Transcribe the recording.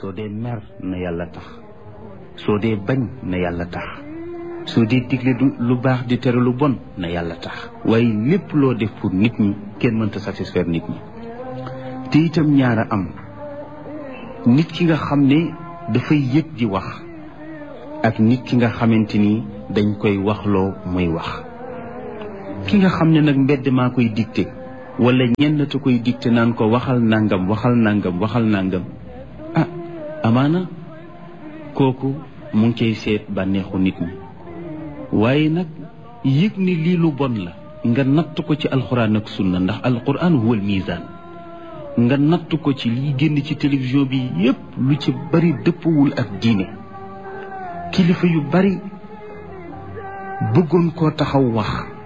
soo dee mer na yàlla tax soo dee bañ na yàlla tax soo dee digle lu baax di tere lu bon na yàlla tax waaye lépp loo def pour nit ñi kenn mënta satisfaire nit ñi te itam ñaara am nit ki nga xam ne dafay yëg di wax ak nit ki nga xamante ni dañ koy waxloo muy wax ki nga xam ne nag mbedd maa koy dicté wala ñenn te koy dicté naan ko waxal nangam waxal nangam waxal nangam ah amaana kooku mu ngi cay seet bànneexu nit ñi waaye nag yëg ni lii lu bon la nga natt ko ci alxuraan ak sunna ndax alxuraan huwal misaan nga natt ko ci liy génn ci télévision bi yépp lu ci bari dëppwul ak diine kilifa yu bari bëggoon koo taxaw wax